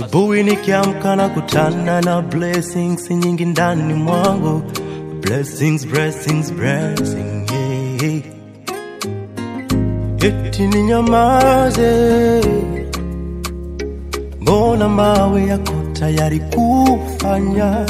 Asubuhi nikiamka na kutana na blessings nyingi ndani mwangu, blessings, blessings, blessing, yeah. Eti ninyamaze, mbona mawe yako tayari kufanya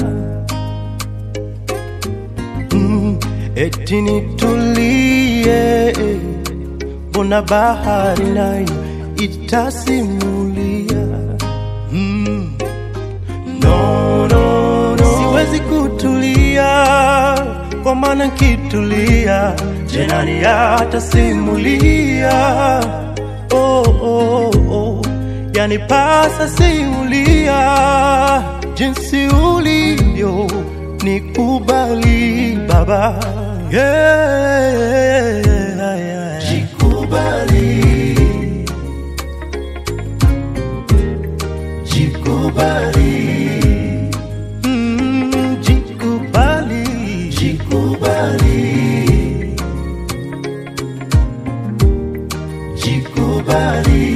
mm, eti nitulie, mbona bahari nayo itasimulia mm. no, no, no. Siwezi kutulia kwa maana nkitulia jenani atasimulia oh, oh, oh. Yani pasa simulia jinsi ulivyo nikubali baba yeah, yeah. Jikubali, jikubali, mm, jikubali, jikubali, jikubali.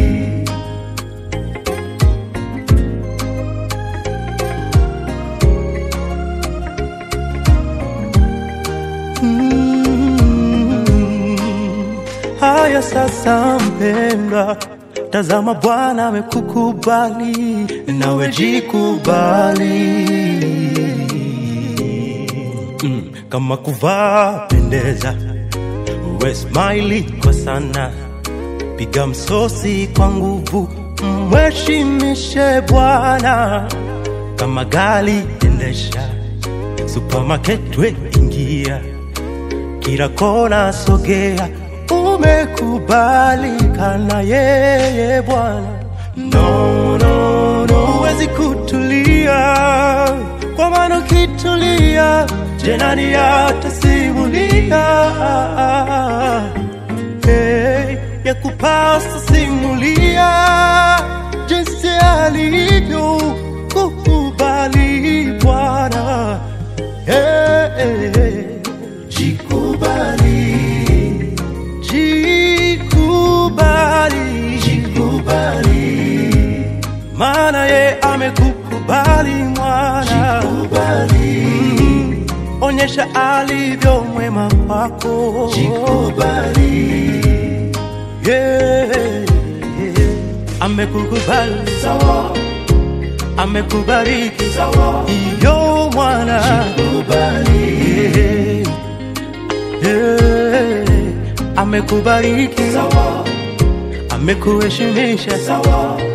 Mm. Haya sasa, mpendwa, tazama Bwana amekukubali, nawe jikubali. Mm. Kama kuvaa pendeza, uwe smile kwa sana, piga msosi kwa nguvu, mheshimishe Bwana. Kama gari endesha, supermarket we ingia kila kona sogea, umekubalika na yeye Bwana. No, no, no, huwezi kutulia, kwa maana ukitulia, jenani atasimulia hey, ya kupasa simulia jinsi alivyo kukubali Bwana hey, hey, hey. Jikubali, jikubali, jikubali, maana ye amekukubali mwana. Jikubali, mm, onyesha alivyo mwema kwako. Jikubali, yeah, yeah. amekukubali sawa, amekubariki sawa, iyo mwana. Jikubali, yeah. Yeah, amekubariki sawa, amekuheshimisha sawa,